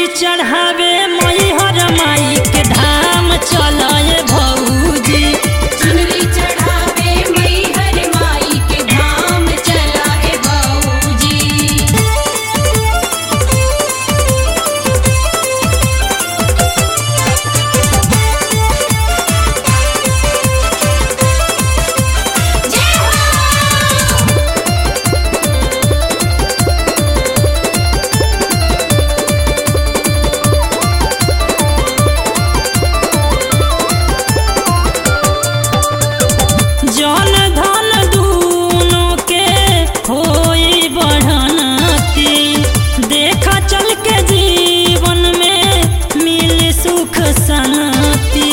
चढ़ावे मई हर माई के धाम चलए भौजी चुनरी चढ़ावे मैहर माई के धाम चला हे बऊजी जय हो जन धन दूनो के होई बढ़नती देखा चल के जीवन में मिल सुख शांति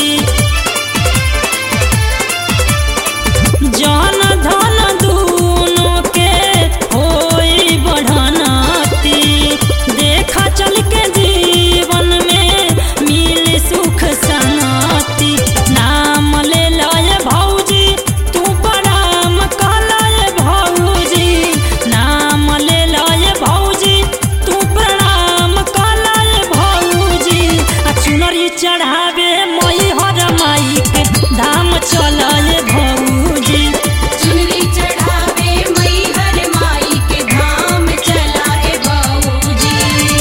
जन धन दूनो के होई बढ़नती देखा चल के जीवन में मिल सुख शांति नाम ले लय भौजी तू प्रणाम कहलय भौजी नाम ले लय भौजी तू प्रणाम कहलय भौजी आ चुनरी चढ़ावे मई हर माई के धाम चलय भौजी चुनरी चढ़ावे मैहर माई के धाम चला हे बऊजी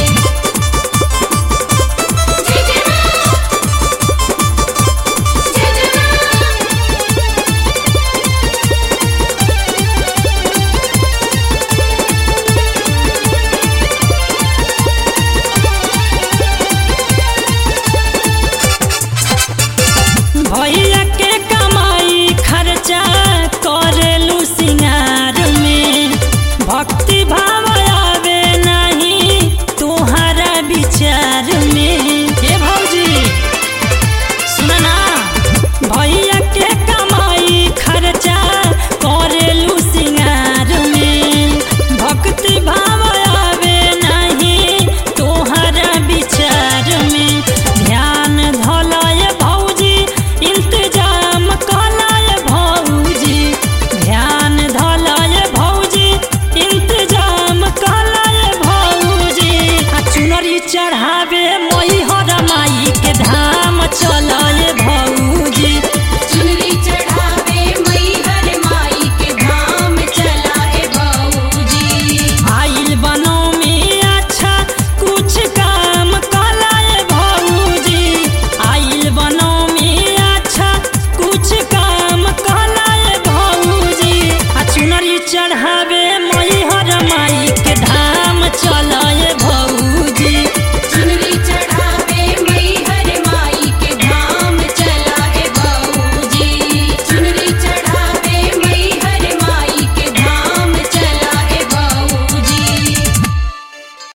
जय जय मां जय जय मां भैया के कमाई खर्चा करेलू सिंगार में भक्ति भाव आवे नहीं तुम्हारा विचार में हे भौजी सुना ना भैया के कमाई खर्चा करेलू सिंगार में भक्ति भाव आवे नहीं तोहरा विचार में ध्यान धलय भौजी इंतजाम कलय भौजी ध्यान धलय भौजी इंतजाम कलय भौजी आ चुनरी चढ़ा